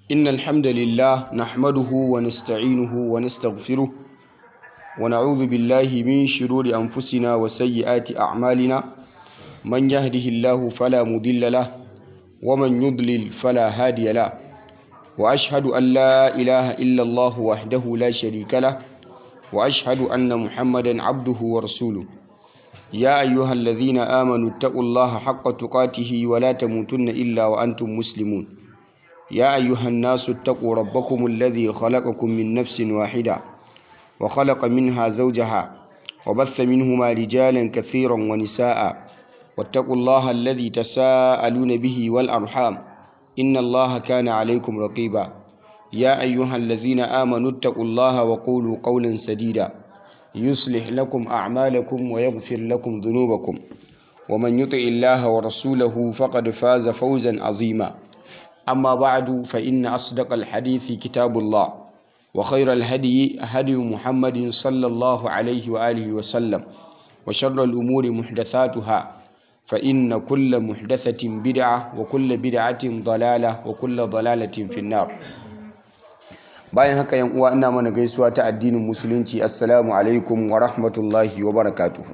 إن الحمد لله نحمده ونستعينه ونستغفره ونعوذ بالله من شرور أنفسنا وسيئات أعمالنا من يهده الله فلا مضل له ومن يضلل فلا هادي له وأشهد أن لا إله إلا الله وحده لا شريك له وأشهد أن محمدا عبده ورسوله يا أيها الذين آمنوا اتقوا الله حق تقاته ولا تموتن إلا وأنتم مسلمون يا أيها الناس اتقوا ربكم الذي خلقكم من نفس واحدة وخلق منها زوجها وبث منهما رجالا كثيرا ونساء واتقوا الله الذي تساءلون به والأرحام إن الله كان عليكم رقيبا يا أيها الذين آمنوا اتقوا الله وقولوا قولا سديدا يصلح لكم أعمالكم ويغفر لكم ذنوبكم ومن يطع الله ورسوله فقد فاز فوزا عظيما أما بعد فإن أصدق الحديث كتاب الله وخير الهدي هدي محمد صلى الله عليه وآله وسلم وشر الأمور محدثاتها فإن كل محدثة بدعة وكل بدعة ضلالة وكل ضلالة في النار bayan haka yan uwa ina mana gaisuwa ta addinin musulunci assalamu alaikum wa rahmatullahi wa barakatuhu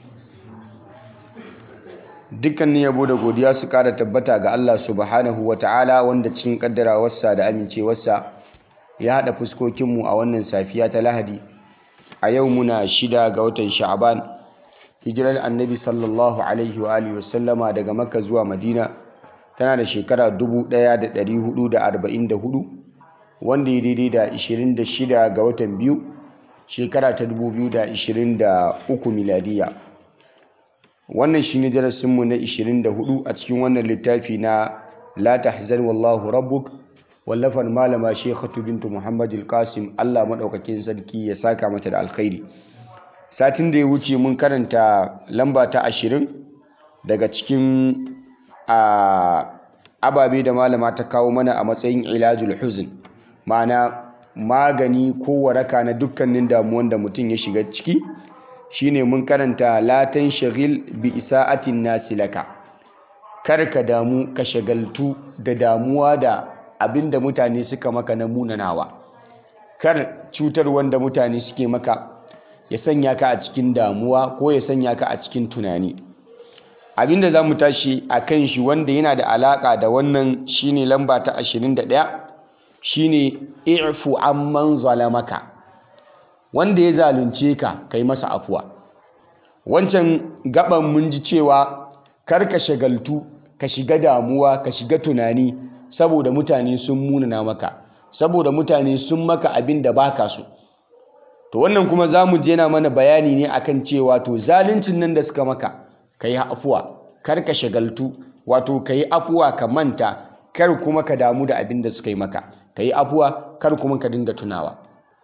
dukkanin yabo da godiya su kara tabbata ga Allah subhanahu wa ta'ala wanda cikin kaddarawarsa da amincewarsa ya haɗa fuskokinmu a wannan safiya ta lahadi a yau muna shida ga watan sha'aban hijirar annabi sallallahu alaihi wa alihi wasallama daga makka zuwa madina tana da shekara 1444 wanda ya daidai da 26 ga watan biyu shekara ta 2023 miladiya wannan shi ne darasinmu na 24 a cikin wannan littafi na la tahzan wallahu rabbuk wallafar malama shekhatu bintu muhammad qasim allah maɗaukakin sarki ya saka mata da alkhairi satin da ya wuce mun karanta lamba ta 20 daga cikin ababe da malama ta kawo mana a matsayin ilajul huzn ma'ana magani ko waraka na dukkanin damuwan da mutum ya shiga ciki shine mun karanta latan shagil bi isa'atin nasi laka kar ka damu ka shagaltu da damuwa da abin da mutane suka maka na munanawa kar cutar wanda mutane suke maka ya sanya ka a cikin damuwa ko ya sanya ka a cikin tunani abin da za mu tashi a kan shi wanda yana da alaƙa da wannan shine lamba ta 21 shine i'fu amman zalamaka wanda ya zalunce ka kai masa afuwa wancan gaban mun ji cewa kar ka shagaltu ka shiga damuwa ka shiga tunani saboda mutane sun munana maka saboda mutane sun maka abin da baka so to wannan kuma za mu je na mana bayani ne akan cewa to zaluncin nan da suka maka ka yi afuwa kar ka shagaltu wato ka yi afuwa ka manta kar kuma ka damu da abin da suka yi maka ka yi afuwa kar kuma ka dinga tunawa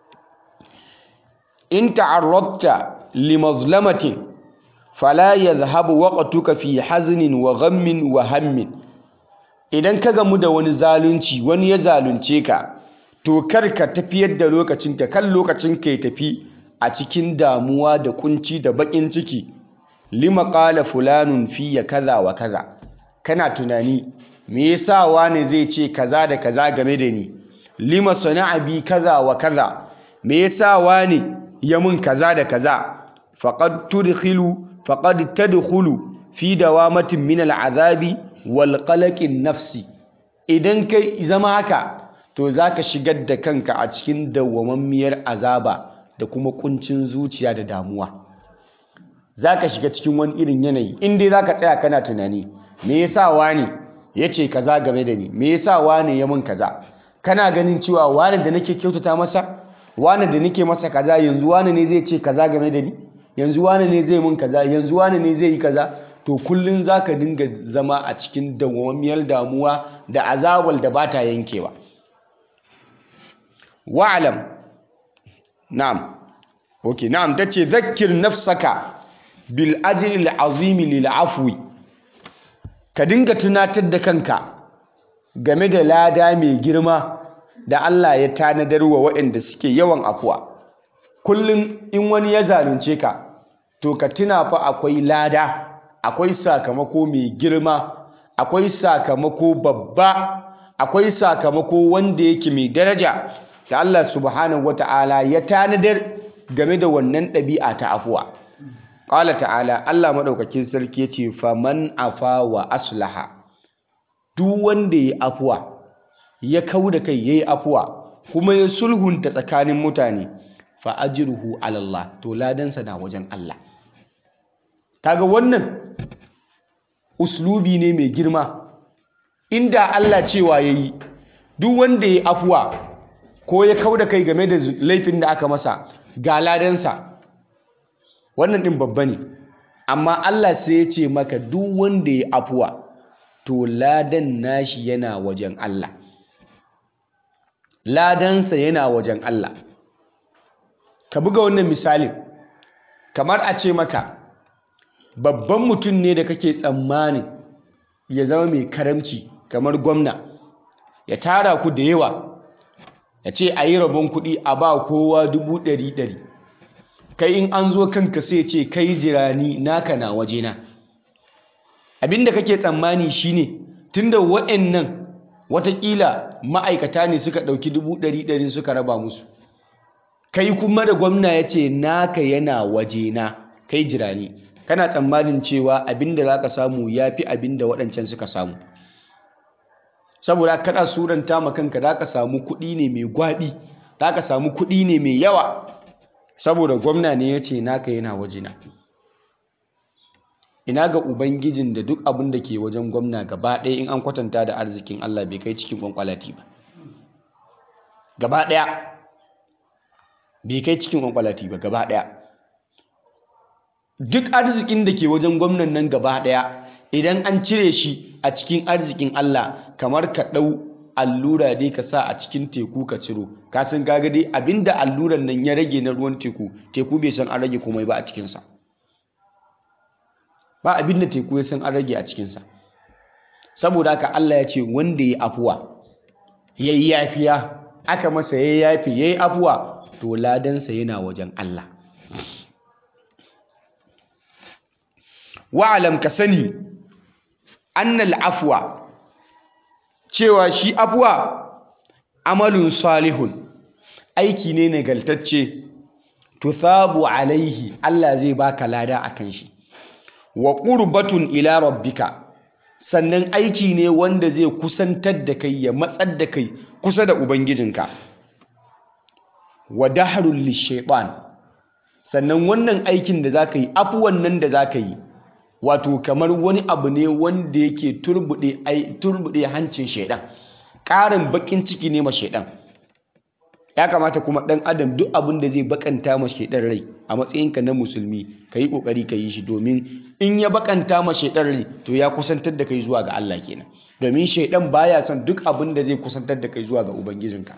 in ta'arradta limazlamatin fala yadhhabu waqtuka fi haznin wa ghammin wa hammin idan ka gamu da wani zalunci wani ya zalunce ka to kar ka tafiyar da lokacinka kan lokacin ka ya tafi a cikin damuwa da kunci da bakin ciki lima qala fulanun fiya kaza wa kaza kana tunani me yasa wani zai ce kaza da kaza game da ni lima sana'a bi kaza wa kaza me yasa wani ya mun kaza da kaza faqad tudkhilu faqad tadkhulu fi dawamatin min al'azabi wal qalaqin nafsi idan kai zama haka to zaka shigar da kanka a cikin dawwamammiyar azaba da kuma kuncin zuciya da damuwa zaka shiga cikin wani irin yanayi in dai zaka tsaya kana tunani me yasa wani yace kaza game da ni me yasa wani ya mun kaza kana ganin cewa wani da nake kyautata masa wani da nake masa kaza yanzu wani ne zai ce kaza game da ni yanzu wani ne zai mun kaza yanzu wani ne zai yi kaza to kullun zaka dinga zama a cikin dawwammiyar damuwa da azabal da bata yankewa wa'lam na'am okay na'am tace zakkir nafsaka bil ajri al azim lil afwi ka dinga tunatar da kanka game da lada mai girma da Allah ya tanadar wa waɗanda suke yawan afuwa kullum in wani ya zalunce ka to ka tuna fa akwai lada akwai sakamako mai girma akwai sakamako babba akwai sakamako wanda yake mai daraja da Allah subhanahu wata'ala ya tanadar game da wannan ɗabi'a ta afuwa ƙala ta'ala Allah maɗaukakin sarki ya ce faman afa wa aslaha duk wanda ya afuwa ya kau da kai ya yi afuwa kuma ya sulhunta tsakanin mutane fa ajruhu ala Allah to ladansa na wajen Allah kaga wannan uslubi ne mai girma inda Allah cewa yayi duk wanda ya afuwa ko ya kau da kai game da laifin da aka masa ga ladansa wannan din babba ne amma Allah sai ya ce maka duk wanda ya afuwa to ladan nashi yana wajen Allah ladansa yana wajen Allah ka buga wannan misalin kamar a ce maka babban mutum ne da kake tsammanin ya zama mai karamci kamar gwamna ya tara ku da yawa ya ce a yi rabon kuɗi a ba kowa dubu ɗari ɗari kai in an zo kanka sai ce kai jirani naka na wajena abinda kake tsammani shine tunda wa'annan watakila ma'aikata ne suka ɗauki dubu ɗari ɗari suka raba musu kai kuma da gwamna ya ce naka yana wajena kai jirani kana tsammanin cewa abinda za ka samu ya fi abinda waɗancan suka samu saboda kana suranta ma kanka za ka samu kuɗi ne mai gwaɓi za ka samu kuɗi ne mai yawa saboda gwamna ne ya ce naka yana wajena ina ga ubangijin da duk abin da ke wajen gwamna gaba ɗaya in an kwatanta da arzikin Allah bai kai cikin kwankwalati ba gaba ɗaya bai kai cikin kwankwalati ba gaba ɗaya duk arzikin da ke wajen gwamnan nan gaba ɗaya idan an cire shi a cikin arzikin Allah kamar ka ɗau allura dai ka sa a cikin teku ka ciro ka san gaga dai abinda alluran nan ya rage na ruwan teku teku bai san an rage komai ba a cikinsa ba abin da teku ya san an rage a cikinsa saboda haka Allah ya ce wanda ya afuwa ya yi yafiya aka masa ya yafi ya yi afuwa to ladansa yana wajen Allah wa'alam ka sani annal afuwa cewa shi afuwa amalun salihun aiki ne nagaltacce tuthabu alaihi Allah zai baka lada akan shi wa qurbatun ila rabbika sannan aiki ne wanda zai kusantar da kai ya matsar da kai kusa da ubangijinka wa dahrul lishaitan sannan wannan aikin da zaka yi afuwan nan da zaka yi wato kamar wani abu ne wanda yake turbude turbude hancin shaidan ƙarin bakin ciki ne ma shaidan ya kamata kuma ɗan adam duk abin da zai bakanta ma shaidan rai a matsayinka na musulmi ka yi ƙoƙari ka yi shi domin in ya bakanta ma shaidan rai to ya kusantar da kai zuwa ga Allah kenan domin shaidan baya son duk abin da zai kusantar da kai zuwa ga ubangijinka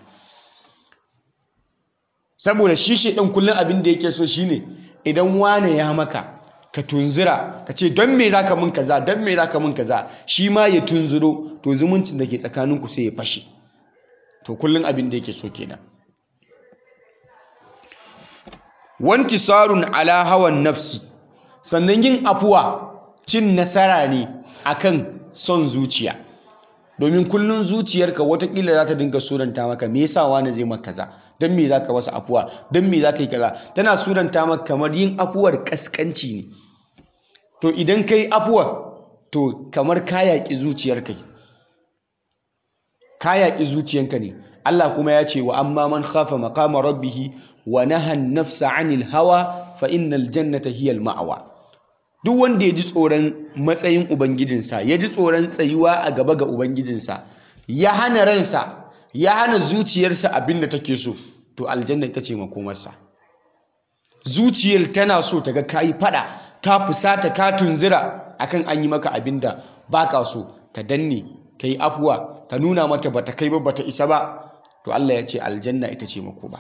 saboda shi shaidan kullum abin da yake so shine idan wane ya maka ka tunzura ka ce don me zaka mun kaza don me zaka mun kaza shi ma ya tunzuro to zumuncin da ke tsakaninku sai ya fashe to kullum abin da yake so kenan wantisarun ala hawan nafsi sannan yin afuwa cin nasara ne akan son zuciya domin kullum zuciyarka watakila za ta dinga suranta maka me yasa wani zai maka kaza don me za ka masa afuwa don me za ka yi kaza tana suranta maka kamar yin afuwar kaskanci ne to idan ka yi afuwa to kamar ka yaƙi zuciyarka ka yaƙi zuciyanka ne Allah kuma ya ce wa amma man khafa maqama rabbihi wa naha nafsa anil hawa fa innal jannata hiya al ma'wa duk wanda ya ji tsoron matsayin ubangijinsa ya ji tsoron tsayuwa a gaba ga ubangijinsa ya hana ransa ya hana zuciyarsa abin da take so to aljanna ita ce makomarsa zuciyar tana so ta ga kayi fada ka fusata ka tunzira akan an yi maka abin da baka so ka danne ka yi afuwa ka nuna mata bata kai ba bata isa ba to Allah ya ce aljanna ita ce makoma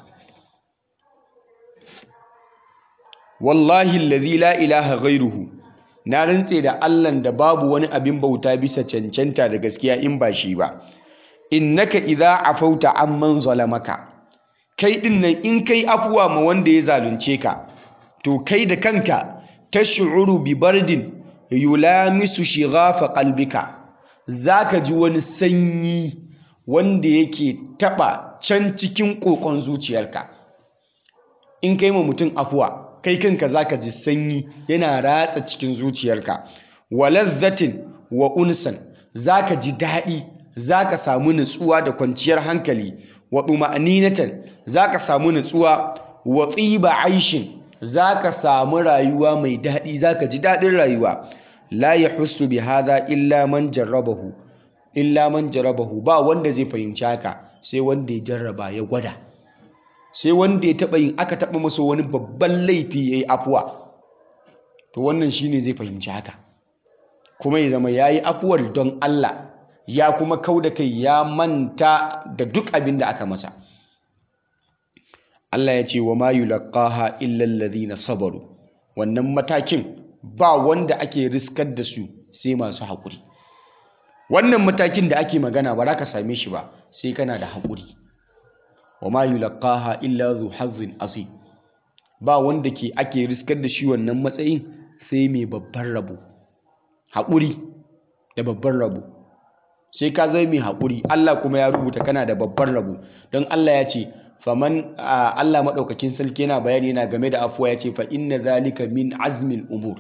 wallahi allazi la ilaha ghairuhu na rantse da Allahn da babu wani abin bauta bisa cancanta da gaskiya in ba shi ba innaka idza afauta amman zalamaka kai din nan in kai afuwa ma wanda ya zalunce ka to kai da kanka tash'uru bi bardin yulamisu shighafa qalbika zaka ji wani sanyi wanda yake taɓa can cikin ƙoƙon zuciyarka in kai ma mutum afuwa kai kanka zaka ji sanyi yana ratsa cikin zuciyarka wa lazzatin wa unsan zaka ji daɗi zaka samu nutsuwa da kwanciyar hankali wa ɗuma'aninatan zaka samu nutsuwa wa tsiba aishin zaka samu rayuwa mai daɗi zaka ji daɗin rayuwa la yahussu bi hadha illa man jarrabahu illa man jarrabahu ba wanda zai fahimci haka sai wanda ya jarraba ya gwada sai wanda ya taɓa yin aka taɓa masa wani babban laifi ya yi afuwa to wannan shine zai fahimci haka kuma ya zama ya yi afuwar don Allah ya kuma kau da kai ya manta da duk abin da aka masa Allah ya ce wa ma yulaqaha illa alladhina sabaru wannan matakin ba wanda ake riskar da su sai masu haƙuri wannan matakin da ake magana ba za ka same shi ba sai kana da haƙuri wa ma yulaqaha illa zu hazzin azim ba wanda ke ake riskar da shi wannan matsayin sai mai babban rabo haƙuri da babban rabo sai ka zai mai haƙuri Allah kuma ya rubuta kana da babban rabo don Allah ya ce faman Allah maɗaukakin sarki yana bayani yana game da afuwa ya ce fa inna zalika min azmil umur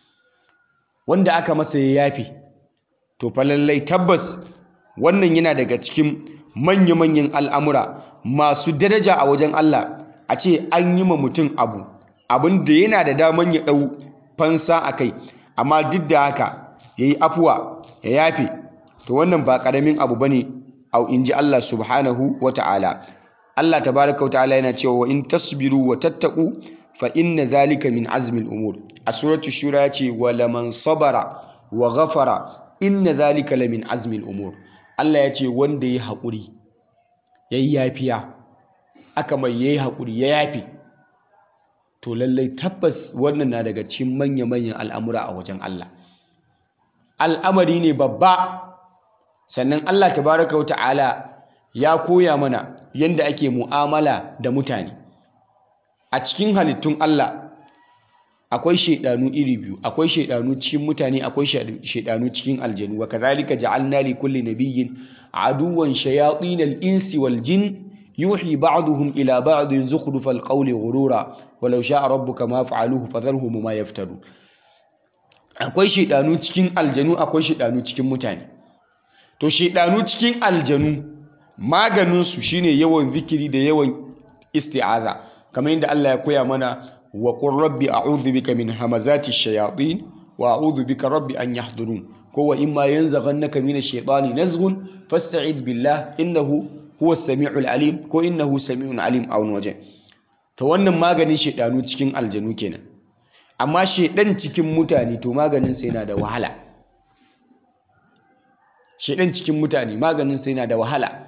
wanda aka masa ya yafe to fa lallai tabbas wannan yana daga cikin manya-manyan al'amura masu daraja a wajen Allah a ce an yi ma mutum abu abin da yana da daman ya ɗau fansa a kai amma duk da haka ya yi afuwa ya yafe to wannan ba ƙaramin abu ba ne a in ji Allah subhanahu wa ta'ala Allah tabaraka wa ta'ala yana cewa wa in tasbiru wa tattaku fa inna zalika min azmil umur a suratul shura ya ce wa laman sabara wa ghafara inna zalika la min azmil umur Allah ya ce wanda ya haƙuri ya yi yafiya aka mai ya yi haƙuri ya yafi to lallai tabbas wannan na daga cikin manya-manyan al'amura a wajen Allah al'amari ne babba sannan Allah tabaraka wa ta'ala ya koya mana yadda ake mu'amala da mutane a cikin halittun Allah akwai shaidanu iri biyu akwai shaidanu cikin mutane akwai shaidanu cikin aljanu wa kazalika ja'alna li kulli nabiyyin aduwan shayatin al-insi wal jin yuhi ba'duhum ila ba'din zukhrufal qawli ghurura walau sha'a rabbuka ma fa'aluhu fadharhum ma yaftaru akwai shaidanu cikin aljanu akwai shaidanu cikin mutane to shaidanu cikin aljanu maganin su shine yawan zikiri da yawan isti'aza kamar yadda Allah ya koya mana وقل ربي أعوذ بك من همزات الشياطين وأعوذ بك ربي أن يحضرون هو إما ينزغنك من الشيطان نزغ فاستعذ بالله إنه هو السميع العليم كو إنه سميع عليم أو نوجه to wannan maganin shedanu cikin aljanu kenan amma shedan cikin mutane to maganin sai yana da wahala shedan cikin mutane maganin sai yana da wahala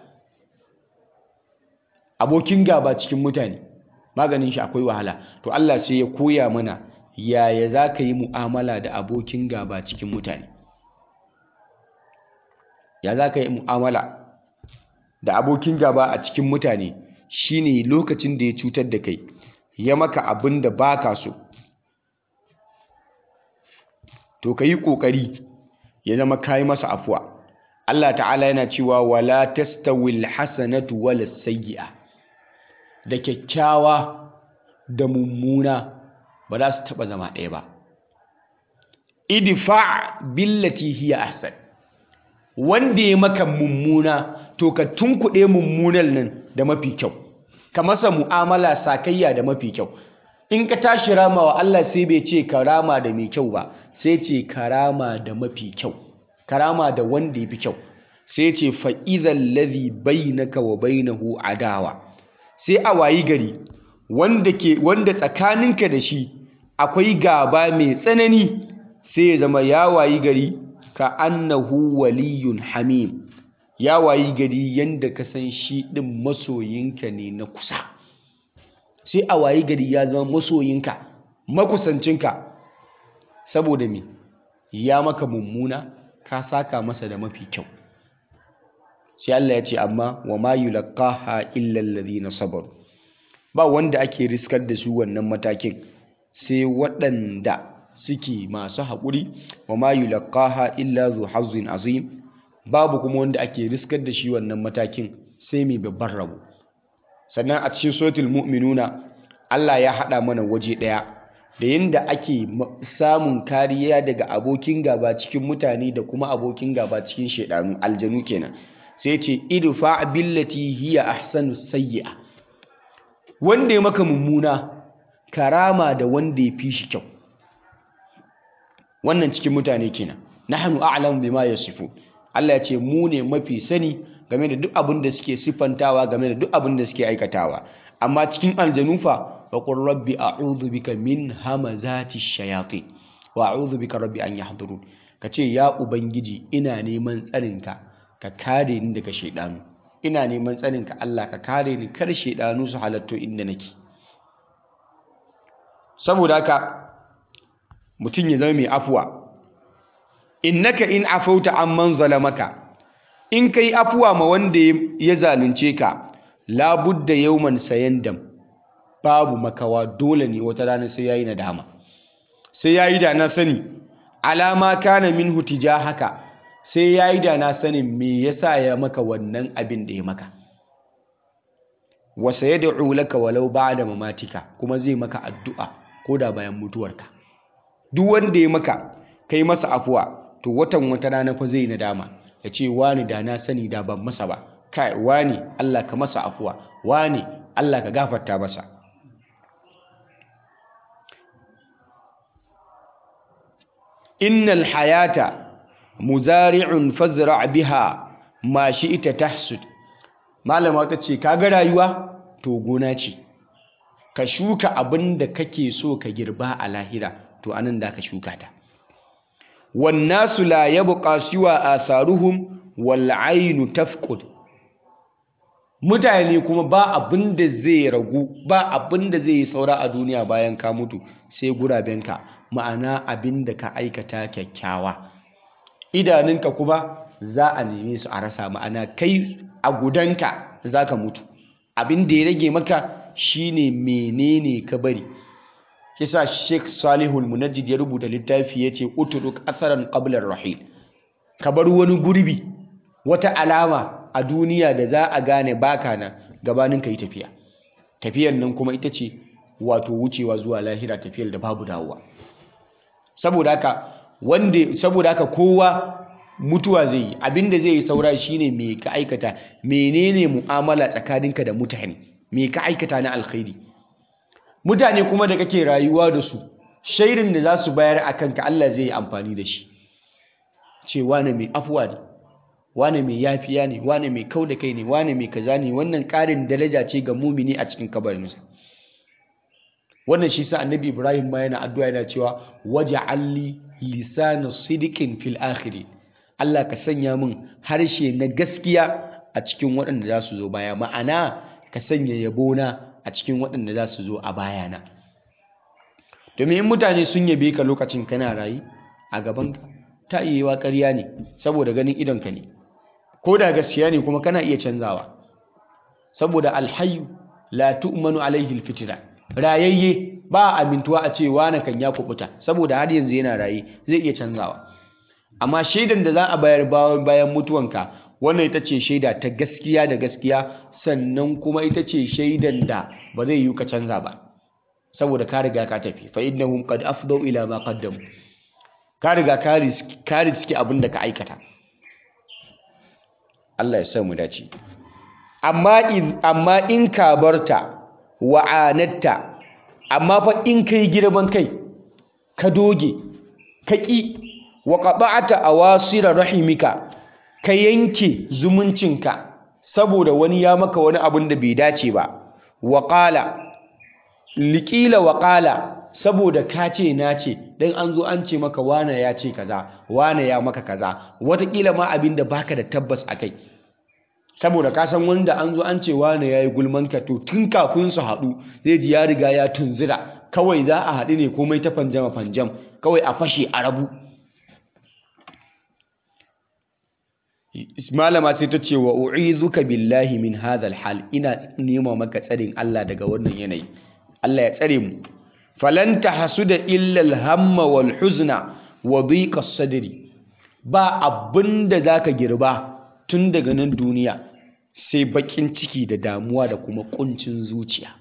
abokin gaba cikin mutane maganin shi akwai wahala to Allah sai ya koya mana yaya za ka yi mu'amala da abokin gaba cikin mutane ya za ka yi mu'amala da abokin gaba a cikin mutane shine lokacin da ya cutar da kai ya maka abin da ba ka so to ka yi ƙoƙari ya zama ka yi masa afuwa Allah ta'ala yana cewa wala tastawil hasanatu wala sayyi'a da kyakkyawa da mummuna ba za su taɓa zama ɗaya ba idfa billati hiya ahsan wanda ya maka mummuna to ka tunkuɗe mummunan nan da mafi kyau ka masa mu'amala sakayya da mafi kyau in ka tashi rama wa Allah sai bai ce ka rama da mai kyau ba sai ce ka rama da mafi kyau ka rama da wanda ya fi kyau sai ce fa'izan ladhi bainaka wa bainahu adawa sai a wayi gari wanda ke wanda tsakaninka da shi akwai gaba mai tsanani sai ya zama ya wayi gari ka annahu waliyun hamim ya wayi gari yanda ka san shi din masoyinka ne na kusa sai a wayi gari ya zama masoyinka makusancinka saboda me ya maka mummuna ka saka masa da mafi kyau sai Allah ya ce amma wa ma yulqaha illa alladhina sabaru ba wanda ake riskar da su wannan matakin sai waɗanda suke masu haƙuri wa ma yulqaha illa zu hazzin azim babu kuma wanda ake riskar da shi wannan matakin sai mai babban rabo sannan a cikin suratul mu'minuna Allah ya haɗa mana waje ɗaya da yadda ake samun kariya daga abokin gaba cikin mutane da kuma abokin gaba cikin shaidanu aljanu kenan sai ce idfa billati hiya ahsanu sayyi'a wanda ya maka mummuna karama da wanda ya fi shi kyau wannan cikin mutane kenan nahnu a'lamu bima yasifun Allah ya ce mu ne mafi sani game da duk abin da suke siffantawa game da duk abin da suke aikatawa amma cikin aljanu fa وقل ربي أعوذ بك من همزات الشياطين وأعوذ بك ربي أن يحضرون kace ya ubangiji ina neman tsarinka ka kare ni daga shaidanu ina neman tsarinka Allah ka kare ni kar shaidanu su halatto inda nake saboda haka mutum ya zama mai afuwa innaka in afauta amman zalamaka in kai afuwa ma wanda ya zalunce ka labudda yawman sayandam babu makawa dole ne wata rana sai yayi nadama sai yayi da na sani alama kana minhu haka sai yayi da na sanin me yasa ya maka wannan abin da ya maka wa sayad'u laka walau ba'da mamatika kuma zai maka addu'a ko da bayan mutuwarka duk wanda ya maka kai masa afuwa to watan wata rana fa zai nadama ya ce wani da na sani da ban masa ba kai wani Allah ka masa afuwa wani Allah ka gafarta masa innal hayata muzari'un fazra' biha ma shi'ta tahsud malama ta ce kaga rayuwa to gona ce ka shuka abin da kake so ka girba a lahira to anan da ka shuka ta wannasu la yabqa siwa atharuhum wal aynu tafqud mutane kuma ba abin da zai ragu ba abin da zai yi saura a duniya bayan ka mutu sai gurabenka ma'ana abin da ka aikata kyakkyawa idanunka kuma za a neme su a rasa ma'ana kai a gudanka za ka mutu abin da ya rage maka shine menene ka bari kisa Sheikh Salihul Munajjid ya rubuta littafi yace utruk atharan qabla ar-rahil ka bar wani gurbi wata alama a duniya da za a gane baka nan gabanin ka yi tafiya tafiyar nan kuma ita ce wato wucewa zuwa lahira tafiyar da babu dawowa saboda haka wanda saboda haka kowa mutuwa zai yi abinda zai yi saura shine me ka aikata menene mu'amala tsakaninka da mutane me ka aikata na alkhairi mutane kuma da kake rayuwa da su shairin da za su bayar a kanka Allah zai yi amfani da shi ce wane mai afuwa ne wane mai yafiya ne wane mai kau da kai ne wane mai kaza ne wannan ƙarin daraja ce ga mumini a cikin kabarinsa wannan shi sa annabi ibrahim ma yana addu'a yana cewa waje alli lisana sidikin fil akhirin Allah ka sanya min harshe na gaskiya a cikin waɗanda za su zo baya ma'ana ka sanya yabona a cikin waɗanda za su zo a bayana domin in mutane sun yabe ka lokacin kana rayu a gabanka ta iya yiwa ƙarya ne saboda ganin idonka ne ko da gaskiya ne kuma kana iya canzawa saboda alhayu la tu'manu alaihi alfitra rayayye ba amintuwa a ce wani kan ya kubuta saboda har yanzu yana raye zai iya canzawa amma shaidan da za a bayar bayan mutuwanka wannan ita ce shaida ta gaskiya da gaskiya sannan kuma ita ce shaidan da ba zai yi ka canza ba saboda ka riga ka tafi fa innahum qad afdau ila ma qaddamu ka riga ka riski abin da ka aikata Allah ya sa mu dace amma in ka barta wa'anatta amma fa in kai girman kai ka doge ka ƙi wa qata'ata awasira rahimika ka yanke zumuncinka saboda wani ya maka wani abin da bai dace ba wa qala liqila wa qala saboda ka ce na ce dan an zo an ce maka wane ya ce kaza wane ya maka kaza watakila ma abin da baka da tabbas akai saboda ka san wanda an zo an ce wane ya yi gulmanka to tun kafin su haɗu zai ji ya riga ya tunzira kawai za a haɗu ne komai ta fanjama fanjam kawai a fashe a rabu malama sai ta ce wa u'izuka billahi min hadhal hal ina nema maka tsarin Allah daga wannan yanayi Allah ya tsare mu falan tahsuda illa al-hamma wal huzna wa dhiqa sadri ba abin da za ka girba tun daga nan duniya sai baƙin ciki da damuwa da kuma ƙuncin zuciya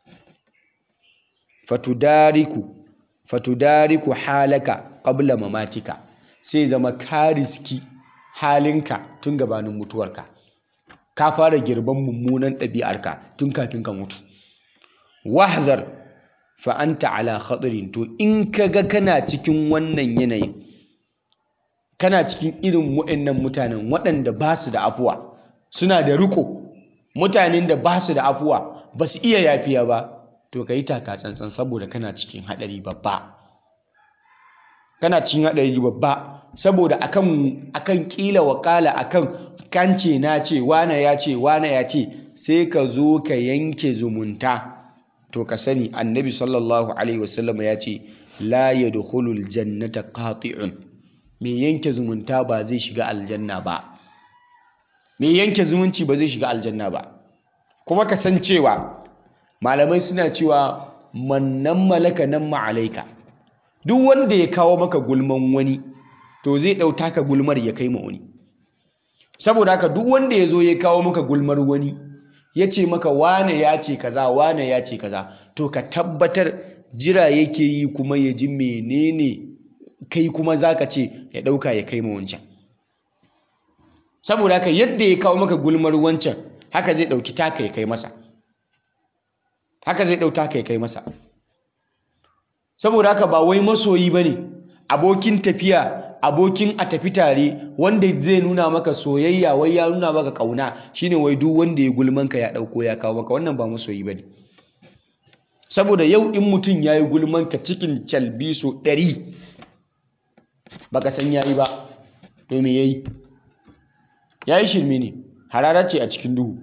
fatudariku fatudariku halaka qabla mamatika sai zama ka riski halinka tun gabanin mutuwarka ka fara girban mummunan ɗabi'arka tun kafin ka mutu wahzar fa anta ala khatirin to in kaga kana cikin wannan yanayin kana cikin irin waɗannan mutanen waɗanda ba su da afuwa suna da riko mutanen da ba su da afuwa ba su iya yafiya ba to ka yi taka tsantsan saboda kana cikin haɗari babba kana cikin haɗari babba saboda akan akan kila wakala akan kance na ce wane ya ce wane ya ce sai ka zo ka yanke zumunta to ka sani annabi sallallahu alaihi wasallam ya ce la yadkhulul jannata qati'un mai yanke zumunta ba zai shiga aljanna ba mai yanke zumunci ba zai shiga aljanna ba kuma ka san cewa malamai suna cewa mannan malaka nan ma'alaika duk wanda ya kawo maka gulman wani to zai ɗauta ka gulmar ya kai ma wani saboda haka duk wanda ya zo ya kawo maka gulmar wani ya ce maka wane ya ce kaza wane ya ce kaza to ka tabbatar jira yake yi kuma ya ji menene kai kuma za ka ce ya ɗauka ya kai ma wancan saboda haka yadda ya kawo maka gulmar wancan haka zai ɗauki taka ya kai masa haka zai ɗau taka ya kai masa saboda haka ba wai masoyi ba ne abokin tafiya abokin a tafi tare wanda zai nuna maka soyayya wai ya nuna maka ƙauna shine wai duk wanda ya gulmanka ya ɗauko ya kawo maka wannan ba masoyi ba ne saboda yau in mutum ya yi gulmanka cikin calbiso ɗari baka san ya yi ba to me ya yi ya yi shirme ne harara ce a cikin duhu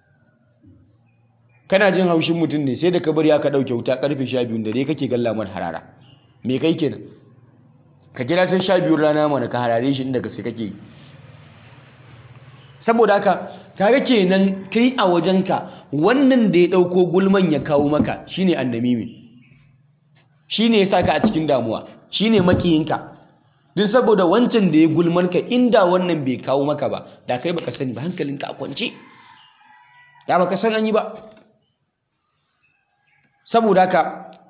kana jin haushin mutum ne sai da ka bari aka ɗauke wuta ƙarfe sha biyun dare kake galla mar harara me kai kenan ka kira sai sha biyun rana mana ka harare shi inda gaske kake yi saboda haka kaga kenan kai a wajenka wannan da ya ɗauko gulman ya kawo maka shine annamimi shine ya saka a cikin damuwa shine makiyinka duk saboda wancan da ya gulman ka inda wannan bai kawo maka ba da kai baka sani ba hankalinka a kwance da baka san an yi ba saboda haka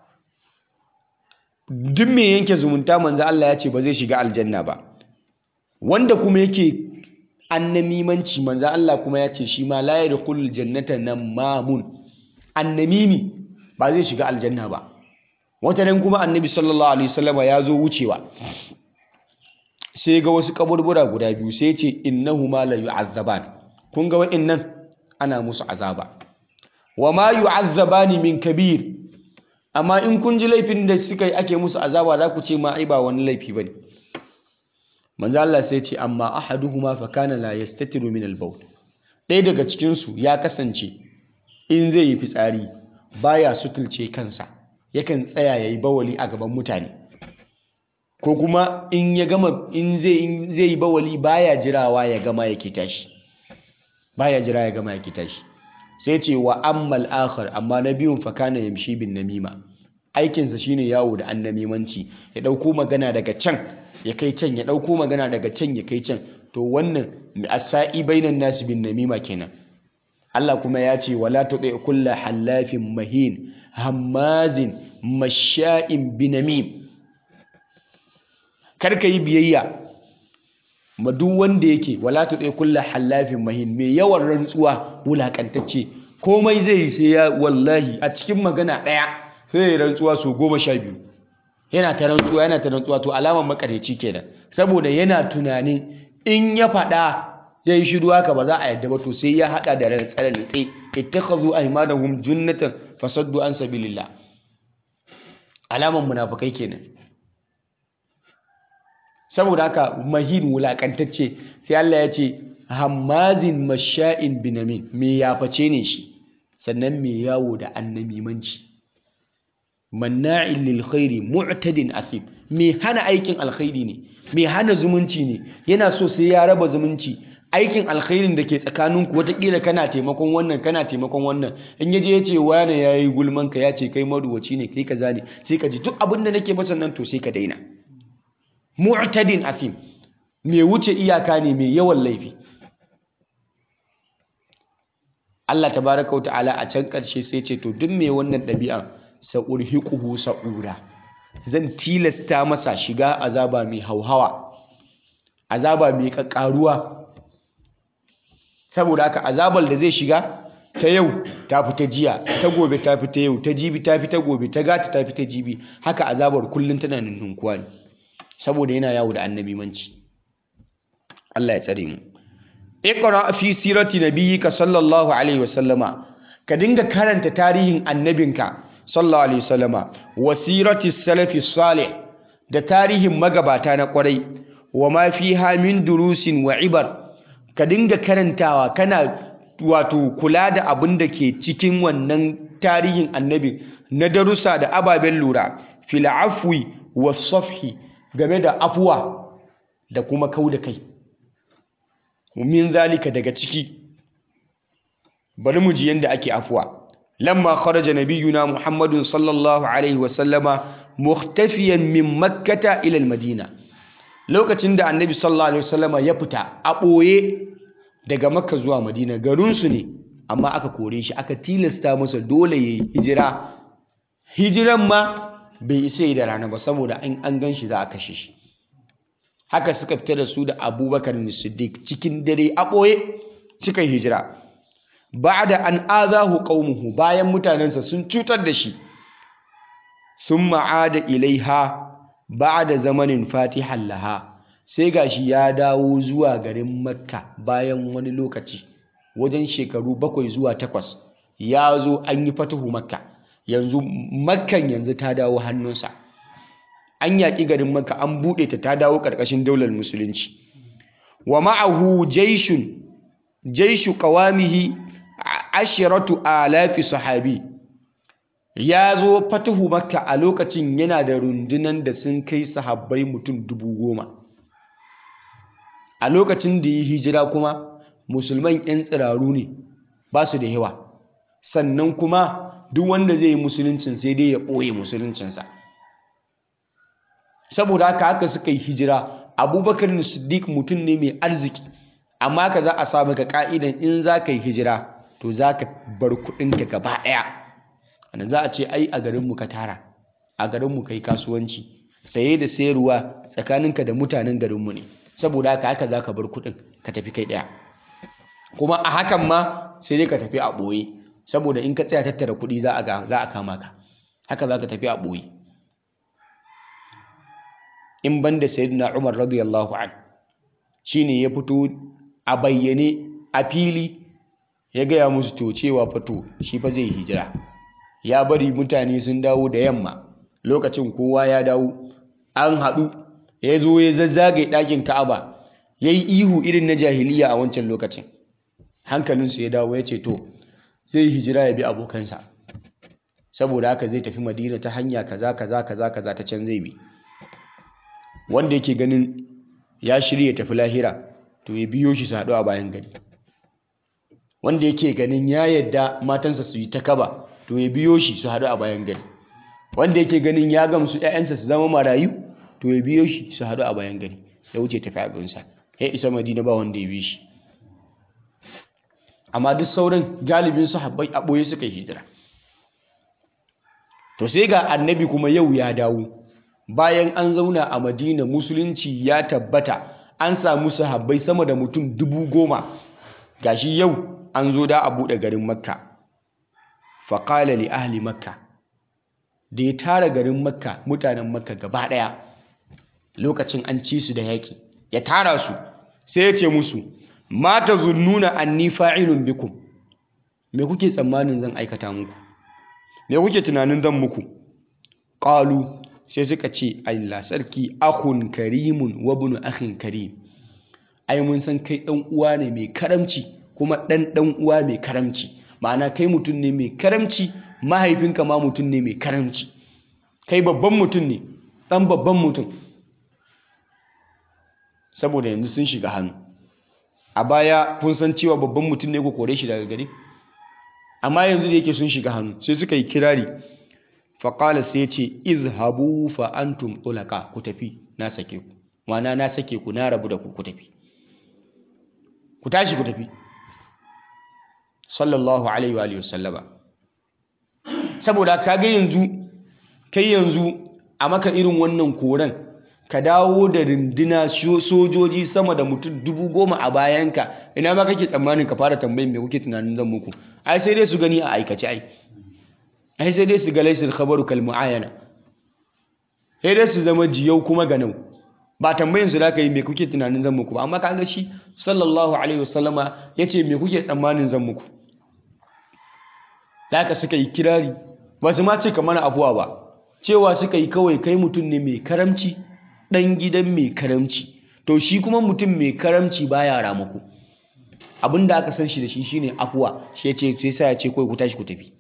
duk mai yanke zumunta manzo Allah ya ce ba zai shiga aljanna ba wanda kuma yake annamimanci manzo Allah kuma ya ce shi ma la yadkhulul jannata namamun annamimi ba zai shiga aljanna ba wata ran kuma annabi sallallahu alaihi wasallam ya zo wucewa sai ga wasu kaburbura guda biyu sai ya ce innahuma la yu'azzaban kun ga wa'annan ana musu azaba wa ma yu'azzabani min kabir amma in kun ji laifin da suka yi ake musu azaba za ku ce ma ai ba wani laifi bane manzo Allah sai ce amma ahaduhuma fa kana la yastatiru min al-bawl ɗaya daga cikin su ya kasance in zai yi fitsari baya sutulce kansa yakan tsaya yayi bawali a gaban mutane ko kuma in ya gama in zai in zai yi bawali baya jirawa ya gama yake tashi baya jira ya gama yake tashi sai ce wa ammal akhar amma na biyun fa kana yamshi bin namima aikinsa shine yawo da annamimanci ya dauko magana daga can ya kai can ya dauko magana daga can ya kai can to wannan asai bainan nasi bin namima kenan Allah kuma ya ce wala tuti kullu halafin mahin hammazin masha'in binamim kar ka yi biyayya ma duk wanda yake wala tuti kullu halafin mahin mai yawan rantsuwa wulakantacce komai zai yi sai ya wallahi a cikin magana ɗaya sai ya rantsuwa su goma sha biyu yana ta rantsuwa yana ta rantsuwa to alamar makareci kenan saboda yana tunanin in ya faɗa ya yi shiru haka ba za a yadda ba to sai ya haɗa da rantsar litse ittakhadhu aymanahum junnatan fasaddu an sabilillah alamar munafukai kenan saboda haka mahin wulakantacce sai Allah ya ce hammazin masha'in binamin me yaface ne shi sannan me yawo da annamimanci manna'in lil khairi mu'tadin athim me hana aikin alkhairi ne me hana zumunci ne yana so sai ya raba zumunci aikin alkhairin da ke tsakaninku watakila kana taimakon wannan kana taimakon wannan in ya je ya ce wane ya yi gulmanka ya ce kai maruwaci ne kai kaza ne sai ka ji duk abin da nake masa nan to sai ka daina mu'tadin athim mai wuce iyaka ne mai yawan laifi Allah tabaraka wa ta'ala a can ƙarshe sai ce to duk mai wannan ɗabi'an sa'urhiquhu sa'ura zan tilasta masa shiga azaba mai hauhawa azaba mai kakkaruwa saboda haka azabar da zai shiga ta yau ta fi ta jiya ta gobe ta fi ta yau ta jibi ta fi ta gobe ta gata ta fi ta jibi haka azabar kullum tana nunnunkuwa ne saboda yana yawo da annabi manci Allah ya tsare mu iqra fi sirati nabiyyika sallallahu alaihi wasallama ka dinga karanta tarihin annabinka sallallahu alaihi wasallama wa sirati salafi salih da tarihin magabata na kwarai wa ma fiha min durusin wa ibar ka dinga karantawa kana wato kula da abin da ke cikin wannan tarihin annabi na darussa da ababen lura fil afwi wa safhi game da afuwa da kuma kau da kai min zalika daga ciki bari mu ji yanda ake afuwa lamma kharaja nabiyuna muhammadun sallallahu alaihi wa sallama mukhtafiyan min makkata ila madina lokacin da annabi sallallahu alaihi wa sallama ya fita a ɓoye daga makka zuwa madina garinsu ne amma aka kore shi aka tilasta masa dole ya yi hijira hijiran ma bai isa yi da rana ba saboda an an gan shi za a kashe shi haka suka fita da su da abubakar siddiq cikin dare a ɓoye suka yi hijira da an azahu qaumuhu bayan mutanensa sun cutar da shi sun ma'ada ilaiha da zamanin fatihan laha sai gashi ya dawo zuwa garin makka bayan wani lokaci wajen shekaru bakwai zuwa takwas ya zo an yi fatahu makka yanzu makkan yanzu ta dawo hannunsa an yaƙi garin makka an buɗe ta ta dawo ƙarƙashin daular musulunci wa ma'ahu jaishun jaishu qawamihi ashiratu alafi sahabi ya zo fatahu makka a lokacin yana da rundunan da sun kai sahabbai mutum dubu goma a lokacin da yi hijira kuma musulman 'yan tsiraru ne ba su da yawa sannan kuma duk wanda zai yi musuluncin sai dai ya ɓoye musuluncinsa saboda haka haka suka yi hijira abubakar siddiq mutum ne mai arziki amma ka za a sa maka ka'idan in za ka yi hijira to za ka bar kuɗinka gaba ɗaya wanda za a ce ai a garinmu ka tara a garinmu ka yi kasuwanci saye da sayarwa tsakaninka da mutanen garinmu ne saboda haka haka za ka bar kuɗin ka tafi kai ɗaya kuma a hakan ma sai dai ka tafi a ɓoye saboda in ka tsaya tattara kuɗi za a kama ka haka za ka tafi a ɓoye in ban da sayyidina umar radiyallahu an shine ya fito a bayyane a fili ya gaya musu to cewa fato shi fa zai hijira ya bari mutane sun dawo da yamma lokacin kowa ya dawo an haɗu ya zo ya zazzage ɗakin ka'aba ya yi ihu irin na jahiliya a wancan lokacin hankalinsu ya dawo ya ce to zai hijira ya bi abokansa saboda haka zai tafi madina ta hanya kaza kaza kaza kaza ta can zai bi wanda yake ganin ya shirya tafi lahira to ya biyo shi su haɗu a bayan gari wanda yake ganin ya yadda matansa su yi ta kaba to ya biyo shi su haɗu a bayan gari wanda yake ganin ya gamsu 'ya'yansa su zama marayu to ya biyo shi su haɗu a bayan gari ya wuce tafi abinsa ya isa madina ba wanda ya bi shi amma duk sauran galibin su habbai a ɓoye suka yi hijira to sai ga annabi kuma yau ya dawo bayan an zauna a madina musulunci ya tabbata an samu sahabbai sama da mutum dubu goma gashi yau an zo da a buɗe garin makka faƙala li ahli makka da ya tara garin makka mutanen makka gaba ɗaya lokacin an ci su da yaƙi ya tara su sai ya ce musu mata zunnuna anni fa'ilun bikum me kuke tsammanin zan aikata muku me kuke tunanin zan muku qalu sai suka ce Allah sarki akhun karimun wa ibn akhin karim ai mun san kai dan uwa ne mai karamci kuma dan dan uwa mai karamci ma'ana kai mutum ne mai karamci mahaifinka ma mutum ne mai karamci kai babban mutum ne dan babban mutum saboda yanzu sun shiga hannu a baya kun san cewa babban mutum ne ku kore shi daga gari amma yanzu da yake sun shiga hannu sai suka yi kirari faƙala sai ce izhabu fa antum tulaka ku tafi na sake ku mana na sake ku na rabu da ku ku tafi ku tashi ku tafi sallallahu alaihi wa alihi wasallama saboda kaga yanzu kai yanzu a maka irin wannan koren ka dawo da rinduna sojoji sama da mutum dubu goma a bayanka ina ma kake tsammanin ka fara tambayin me kuke tunanin zan muku ai sai dai su gani a aikace ai ai sai dai su ga laisir khabaru kal muayana sai dai su zama jiyau kuma ganau ba tambayin su da ka yi me kuke tunanin zan muku ba amma kaga shi sallallahu alaihi wasallama yace me kuke tsammanin zan muku da suka yi kirari ba su ma ce ka mana afuwa ba cewa suka yi kawai kai mutum ne mai karamci ɗan gidan mai karamci to shi kuma mutum mai karamci baya ramako abin da aka san shi da shi shine afuwa shi ya ce sai sa ya ce kawai ku tashi ku tafi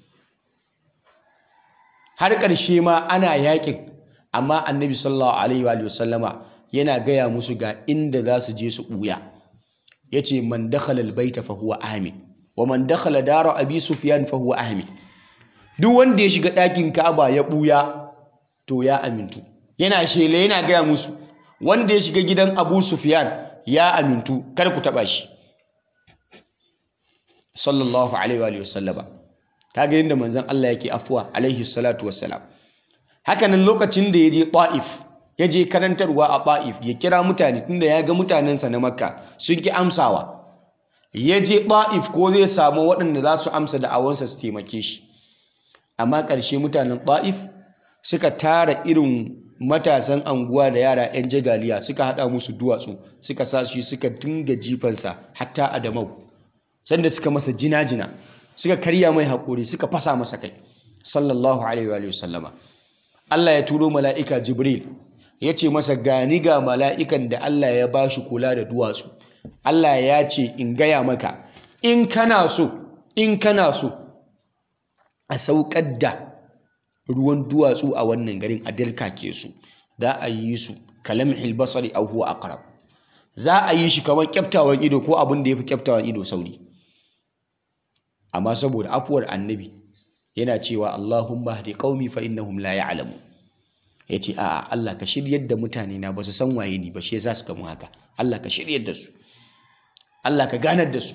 har ƙarshe ma ana yakin amma annabi sallallahu alaihi wa sallama yana gaya musu ga inda za su je su ɓuya ya ce man dakhala albayta fa huwa amin wa man dakhala dara abi sufyan fa huwa amin duk wanda ya shiga ɗakin Ka'aba ya ɓuya to ya amintu yana shele yana gaya musu wanda ya shiga gidan Abu Sufyan ya amintu kar ku taba shi sallallahu alaihi wa sallama kaga yadda manzon Allah yake afuwa alaihi salatu wassalam haka nan lokacin da ya je Ta'if ya je karantarwa a Ta'if ya kira mutane tunda ya ga mutanensa na Makka sun ki amsawa ya je Ta'if ko zai samu waɗanda za su amsa da'awansa su taimake shi amma ƙarshe mutanen Ta'if suka tara irin matasan anguwa da yara 'yan jagaliya suka haɗa musu duwatsu suka sa shi suka dinga jifansa hatta adamau sanda suka masa jina-jina suka karya mai haƙuri suka fasa masa kai sallallahu alaihi wa sallama Allah ya turo mala'ika Jibril ya ce masa gani ga mala'ikan da Allah ya ba shi kula da duwatsu Allah ya ce in gaya maka in kana so in kana so a saukar da ruwan duwatsu a wannan garin a dirkake su za a yi su kalamhil basari aw huwa aqrab za a yi shi kamar kyaftawan ido ko abin da yafi kyaftawan ido sauri amma saboda afuwar annabi yana cewa Allahumma hdi qaumi fa innahum la ya'lamu yace a'a Allah ka shiryar da mutane na ba su san waye ni ba shi yasa suka mun haka Allah ka shiryar da su Allah ka ganar da su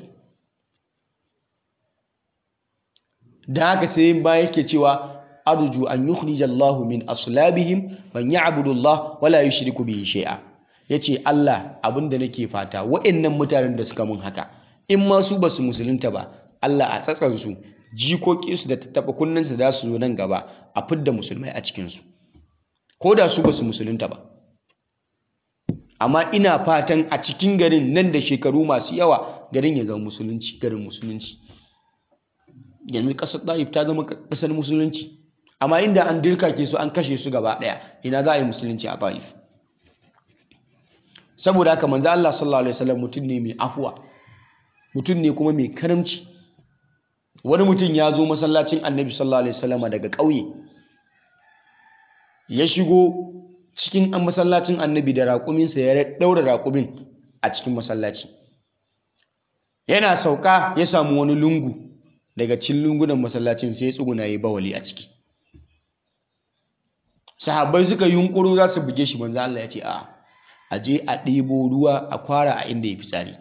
da haka sai ba yake cewa arju an yukhrija Allahu min aslabihim man ya'budu Allah wala yushriku bihi shay'a yace Allah abinda nake fata wa'annan mutanen da suka mun haka in ma su basu musulunta ba Allah a tsatsan su jikoki su da tattaba kunnan su za su zo nan gaba a fidda musulmai a cikin su ko da su basu musulunta ba amma ina fatan a cikin garin nan da shekaru masu yawa garin ya zama musulunci garin musulunci yanzu ƙasar ɗa'if ta zama ƙasar musulunci amma inda an dirkake su an kashe su gaba ɗaya ina za a yi musulunci a ta'if saboda haka manzo Allah sallallahu alaihi wasallam mutum ne mai afuwa mutum ne kuma mai karamci wani mutum ya zo masallacin annabi sallallahu alaihi wasallam daga ƙauye ya shigo cikin an masallacin annabi da raƙuminsa ya ɗaura raƙumin a cikin masallaci yana sauka ya samu wani lungu daga cikin lungunan masallacin sai ya tsuguna yi bawali a ciki sahabbai suka yunkuro za su buge shi manzo Allah ya ce a a je a ɗebo ruwa a kwara a inda ya fitsari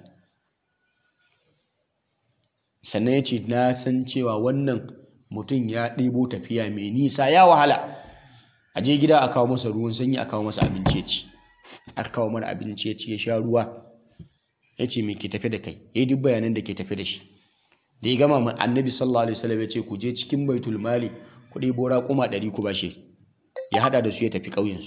sannan ya ce na san cewa wannan mutum ya ɗebo tafiya mai nisa ya wahala a je gida a kawo masa ruwan sanyi a kawo masa abinci ya ci aka kawo mana abinci ya ci ya sha ruwa ya ce me ke tafe da kai ya yi duk bayanan da ke tafe da shi da ya gama annabi sallallahu alaihi wasallam ya ce ku je cikin baitul mali ku ɗebo raƙuma ɗari ku bashi ya haɗa da su ya tafi ƙauyensu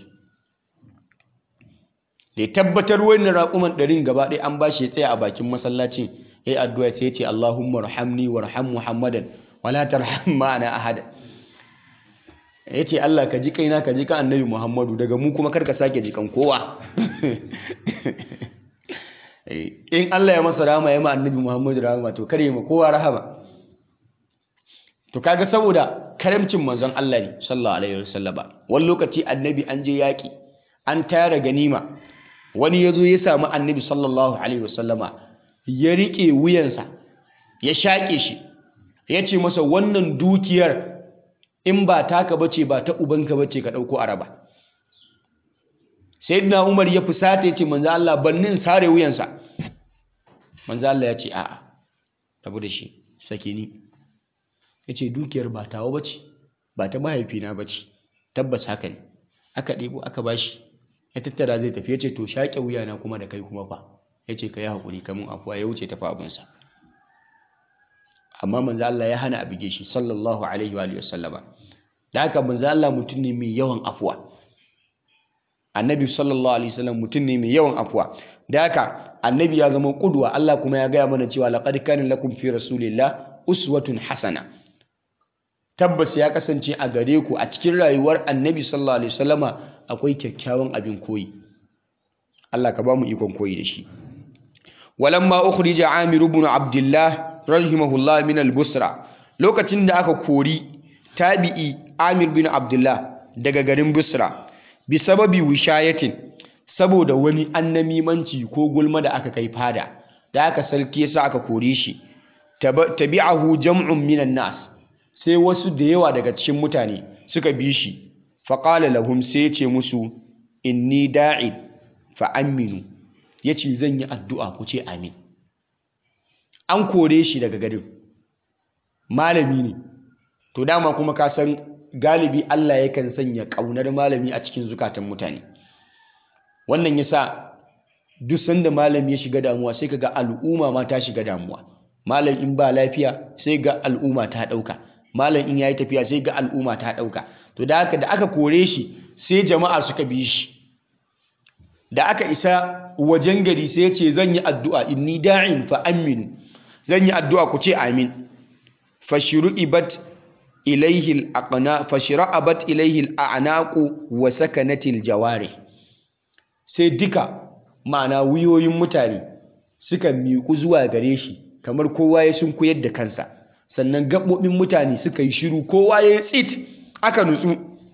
da ya tabbatar wannan raƙuman ɗarin gaba ɗaya an bashi ya tsaya a bakin masallacin ya yi addu'a sai ya ce Allahumma rahamni warham Muhammadan wala tarham ma'ana ahada ya ce Allah ka ji kaina ka ji kan annabi Muhammadu daga mu kuma karka sake jikan kowa in Allah ya masa rahama ya ma annabi Muhammadu rahama to kare ma kowa rahama to kaga saboda karamcin manzon Allah ne sallallahu alaihi wasallama wani lokaci annabi an je yaki an tara ganima wani ya zo ya samu annabi sallallahu alaihi wasallama ya riƙe wuyansa ya shaƙe shi ya ce masa wannan dukiyar in ba taka bace ba ta ubanka bace ka ɗauko araba sayyidina Umar ya fusata yace manzo Allah bannin sare wuyansa manzo Allah ya ce a'a rabu da shi sake ni yace dukiyar ba tawa bace ba ta mahaifina bace tabbas haka ne aka ɗebo aka bashi ya tattara zai tafi yace to shaƙe wuyana kuma da kai kuma fa yace ka yi haƙuri kamun afuwa ya wuce tafi abinsa amma manzo Allah ya hana a bige shi sallallahu alaihi wa alihi wasallama da haka manzo Allah mutum ne mai yawan afuwa annabi sallallahu alaihi wasallam mutum ne mai yawan afuwa da haka annabi ya zama kudwa Allah kuma ya gaya mana cewa laqad kana lakum fi rasulillah uswatun hasana tabbas ya kasance a gare ku a cikin rayuwar annabi sallallahu alaihi wasallama akwai kyakkyawan abin koyi Allah ka ba mu ikon koyi da shi walamma ukhrija amir ibn abdullah rahimahullah min al-busra lokacin da aka kori tabi'i amir bin abdullah daga garin busra bi sababi wishayatin saboda wani annamimanci ko gulma da aka kai fada da aka sarki yasa aka kore shi tabi'ahu jam'un minan nas sai wasu da yawa daga cikin mutane suka bi shi faqala lahum sai ya ce musu inni da'in fa aminu yace zan yi addu'a ku ce amin an kore shi daga garin malami ne to dama kuma ka san galibi Allah yakan sanya ƙaunar malami a cikin zukatan mutane wannan yasa duk sanda malami ya shiga damuwa sai kaga al'umma ma ta shiga damuwa malam in ba lafiya sai ga al'umma ta ɗauka malam in yayi tafiya sai ga al'umma ta ɗauka to da haka da aka kore shi sai jama'a suka bi shi da aka isa wajen gari sai ya ce zan yi addu'a inni da'in fa aminu zan yi addu'a ku ce amin fashru'ibat ilaihi al-aqna fashra'abat ilaihi al-a'naqu wa sakanatil jawari sai duka ma'ana wuyoyin mutane suka miƙu zuwa gare shi kamar kowa ya sunkuyar da kansa sannan gaɓoɓin mutane suka yi shiru kowa ya yi tsit aka nutsu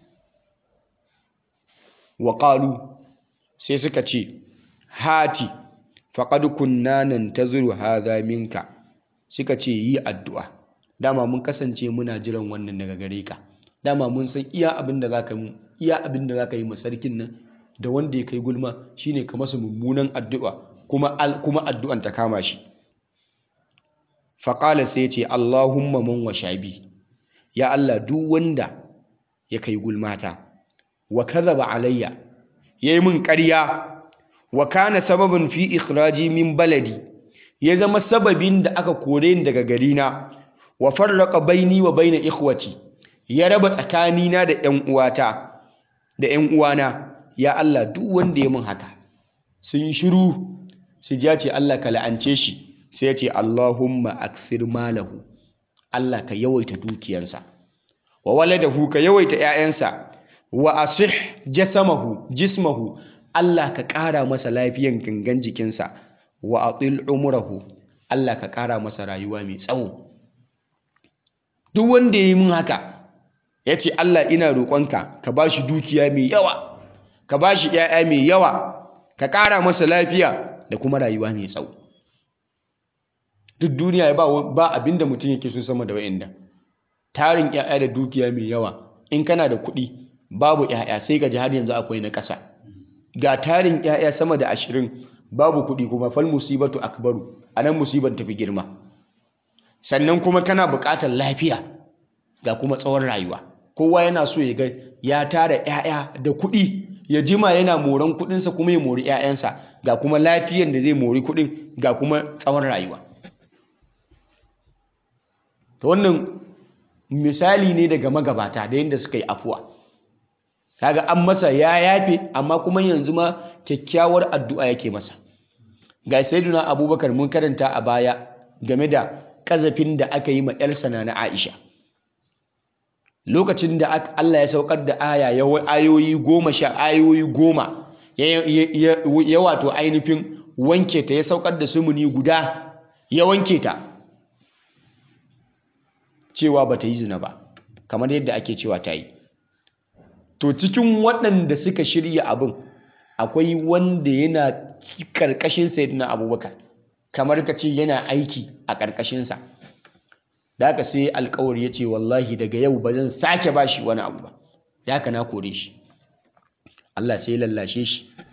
wa sai suka ce hati faqad kunna nantaziru hadha minka suka ce yi addu'a dama mun kasance muna jiran wannan daga gare ka dama mun san iya abin da zaka mu iya abin da zaka yi ma sarkin nan da wanda ya kai gulma shine ka masa mummunan addu'a kuma kuma addu'an ta kama shi faqala sai ce Allahumma man washabi ya Allah duk wanda ya kai gulmata wa kadhaba alayya yayi min ƙarya wa kana sababin fi ikhraji min baladi ya zama sababin da aka kore ni daga garina wa farraqa baini wa baina ikhwati ya raba tsakanina da ƴan uwata da ƴan uwana ya Allah duk wanda ya min haka sun shiru su ji ce Allah ka la'ance shi sai ya ce Allahumma akthir malahu Allah ka yawaita dukiyansa wa waladahu ka yawaita ƴaƴansa wa asih jasamahu jismahu Allah ka ƙara masa lafiyan gangan jikinsa wa atil umrahu Allah ka ƙara masa rayuwa mai tsawo duk wanda ya yi min haka ya ce Allah ina roƙonka ka ba shi dukiya mai yawa ka ba shi ‘ya'ya mai yawa ka ƙara masa lafiya da kuma rayuwa mai tsawo duk duniya ba ba abinda mutum yake so sama da wa'inda tarin ‘ya'ya da dukiya mai yawa in kana da kuɗi babu ‘ya'ya sai ka ji har yanzu akwai na ƙasa ga tarin ‘ya'ya sama da ashirin babu kuɗi kuma fal musibatu akbaru a nan musibar tafi girma sannan kuma kana buƙatar lafiya ga kuma tsawon rayuwa kowa yana so ya ga ya tara ‘ya'ya da kuɗi ya jima yana moran kuɗinsa kuma ya mori ‘ya'yansa ga kuma lafiyan da zai mori kuɗin ga kuma tsawon rayuwa ta wannan misali ne daga magabata da yadda suka yi afuwa kaga an masa ya yafe amma kuma yanzu ma kyakkyawar addu'a yake masa ga sayyiduna abubakar mun karanta a baya game da kazafin da aka yi ma yarsa na aisha lokacin da Allah ya saukar da aya ya ayoyi goma sha ayoyi goma ya wato ainihin wanke ta ya saukar da sumuni guda ya wanke ta cewa ba ta yi zina ba kamar yadda ake cewa ta yi to cikin waɗanda suka shirya abin akwai wanda yana ƙarƙashin sayyidina abubakar kamar ka ce yana aiki a ƙarƙashinsa da haka sai alkawari ya ce wallahi daga yau ba zan sake ba shi wani abu ba da haka na kore shi Allah sai lallashe shi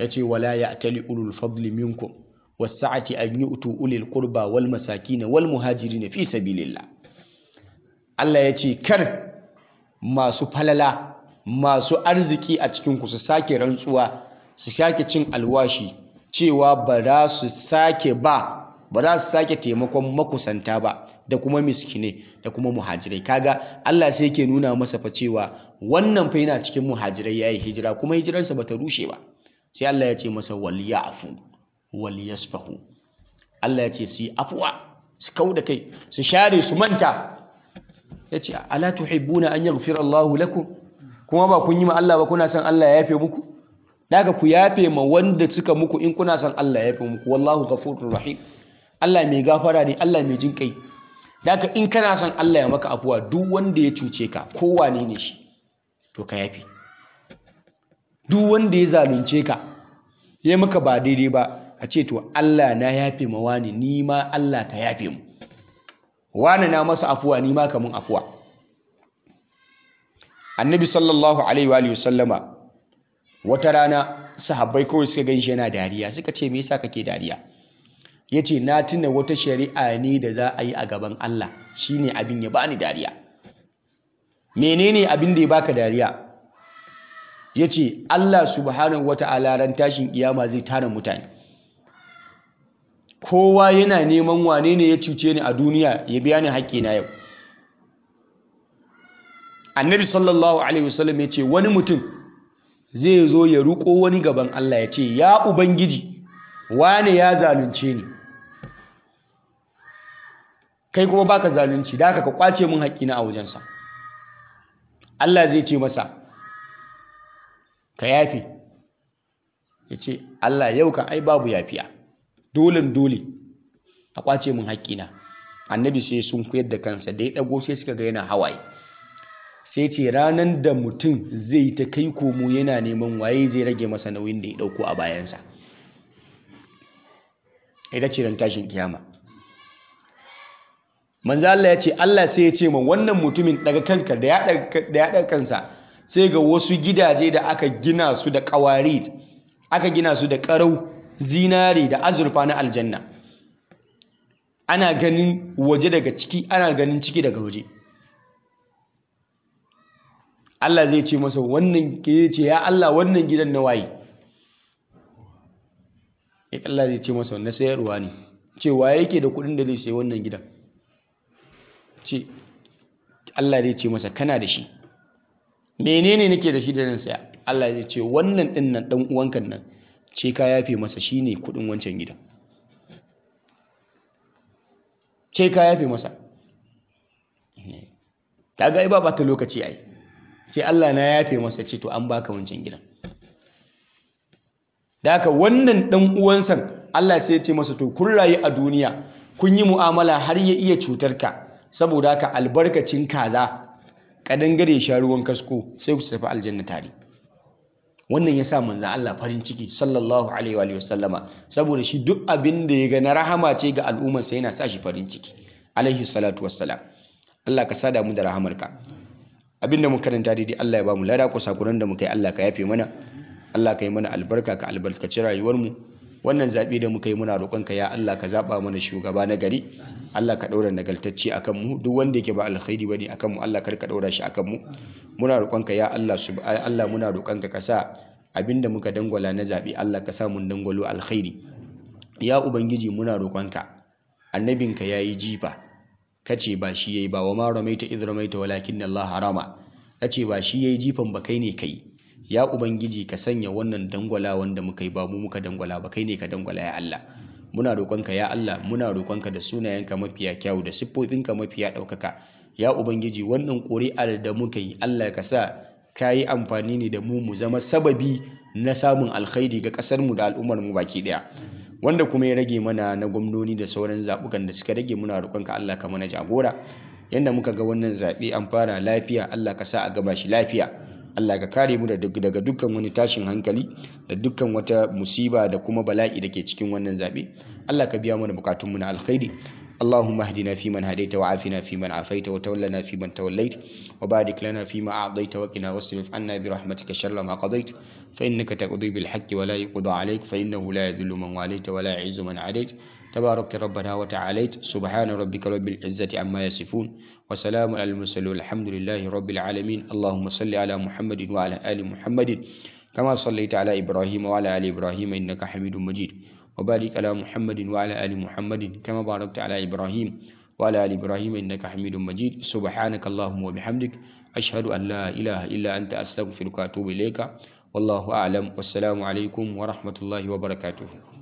yace wala ya'tali ulul fadli minkum was-sa'ati an yu'tu ulil qurba wal masakin wal muhajirin fi sabilillah Allah yace kar masu falala masu arziki a cikin ku su sake rantsuwa su sake cin alwashi cewa ba za su sake ba ba za su sake taimakon makusanta ba da kuma miskine da kuma muhajirai kaga Allah sai yake nuna masa fa cewa wannan fa yana cikin muhajirai yayi hijira kuma hijirarsa bata rushe ba sai Allah ya ce masa wal ya'fu wal yasfahu Allah ya ce su afwa su kauda kai su share su manta yace ala tuhibbuna an yaghfira Allahu lakum kuma ba kun yi ma Allah ba kuna son Allah ya yafe muku daga ku yafe ma wanda suka muku in kuna son Allah ya yafe muku wallahu ghafurur rahim Allah mai gafara ne Allah mai jin kai daga in kana son Allah ya maka afuwa duk wanda ya cuce ka kowane ne shi to ka yafe duk wanda ya zalunce ka ya maka ba daidai ba a ce to Allah na yafe ma wani ni ma Allah ka yafe mu wani na masa afuwa ni ma kamun afuwa annabi sallallahu alaihi wa sallama wata rana sahabbai kawai suka gan shi yana dariya suka ce me yasa kake dariya ya ce na tuna wata shari'a ne da za a yi a gaban Allah shine abin ya bani dariya menene abin da ya baka dariya ya ce Allah subhanahu wa ta'ala ran tashin kiyama zai tara mutane kowa yana neman wane ne ya cuce ni a duniya ya biya ni haƙƙina yau annabi sallallahu alaihi wasallam ya ce wani mutum zai zo ya ruko wani gaban Allah ya ce ya ubangiji wane ya zalunce ni kai kuma baka zalunci da haka ka kwace min haƙƙina a wajensa Allah zai ce masa ka yafe ya ce Allah yau kan ai babu yafiya dolen dole a kwace min haƙƙina annabi sai sun koyar da kansa da ya ɗago sai suka ga yana hawaye sai ce ranar da mutum zai ta kai komo yana neman waye zai rage masa nauyin da ya ɗauko a bayansa ita ce ran tashin kiyama manzo Allah ya ce Allah sai ya ce ma wannan mutumin daga kanka da ya daga kansa sai ga wasu gidaje da aka gina su da kawarit aka gina su da karau zinare da azurfa na aljanna ana ganin waje daga ciki ana ganin ciki daga waje Allah zai ce masa wannan ya ce ya Allah wannan gidan na waye Allah zai ce masa na sayarwa ne cewa yake da kuɗin da zai sayi wannan gidan ce Allah zai ce masa kana da shi menene nake da shi da nan saya Allah zai ce wannan din nan dan uwanka nan ce ka yafe masa shine kuɗin wancan gidan ce ka yafe masa kaga ai ba ta lokaci ai ce Allah na yafe masa ce to an baka wancan gidan da haka wannan dan uwansa Allah sai ya ce masa to kun rayu a duniya kun yi mu'amala har ya iya cutar ka saboda haka albarkacin kaza kadangare sha ruwan kasko sai ku tafi aljanna tare wannan ya sa manzan Allah farin ciki sallallahu alaihi wa sallama saboda shi duk abin da ya ga na rahama ce ga al'ummarsa yana sa shi farin ciki alaihi salatu wassalam Allah ka sada mu da rahamarka abinda mun karanta daidai Allah ya ba mu lada ko sakuran da muka yi Allah ka yafe mana Allah ka yi mana albarka ka albarkaci rayuwar mu wannan zaɓe da muka yi muna roƙonka ya Allah ka zaɓa mana shugaba na gari Allah ka ɗaura nagartacce akan mu duk wanda yake ba alkhairi bane akan mu Allah kar ka ɗaura shi akan mu muna roƙonka ya Allah Allah muna roƙonka ka sa abinda muka dangwala na zaɓe Allah ka sa mun dangwalo alkhairi ya ubangiji muna roƙonka annabinka yayi jifa kace ba shi yayi ba wa ma ramaita idh ramaita walakin Allah harama kace ba shi yayi jifan ba kai ne kai ya ubangiji ka sanya wannan dangwala wanda muka yi ba mu muka dangwala ba kai ne ka dangwala ya Allah muna roƙonka ya Allah muna roƙonka da sunayenka mafiya kyawu da siffofinka mafiya ɗaukaka ya ubangiji wannan ƙuri'ar da muka yi Allah ka sa ka yi amfani ne da mu mu zama sababi na samun alkhairi ga ƙasar mu da al'ummar mu baki ɗaya wanda kuma ya rage mana na gwamnoni da sauran zaɓukan da suka rage muna roƙonka Allah ka mana jagora yanda muka ga wannan zaɓe an fara lafiya Allah ka sa a gaba shi lafiya Allah ka kare mu daga dukkan wani tashin hankali da dukkan wata musiba da kuma bala'i da ke cikin wannan zaɓe Allah ka biya mana bukatunmu na alkhairi اللهم اهدنا فيمن هديت وعافنا فيمن عافيت وتولنا فيمن توليت وبارك لنا فيما أعطيت وقنا واصرف عنا برحمتك شر ما قضيت فإنك تقضي بالحق ولا يقضى عليك فإنه لا يذل من واليت ولا يعز من عاديت تبارك ربنا وتعاليت سبحان ربك رب العزة عما يصفون وسلام على المرسلين الحمد لله رب العالمين اللهم صل على محمد وعلى آل محمد كما صليت على إبراهيم وعلى آل إبراهيم إنك حميد مجيد وبارك على محمد وعلى آل محمد كما باركت على إبراهيم وعلى آل إبراهيم إنك حميد مجيد سبحانك اللهم وبحمدك أشهد أن لا إله إلا أنت أستغفرك وأتوب إليك والله أعلم والسلام عليكم ورحمة الله وبركاته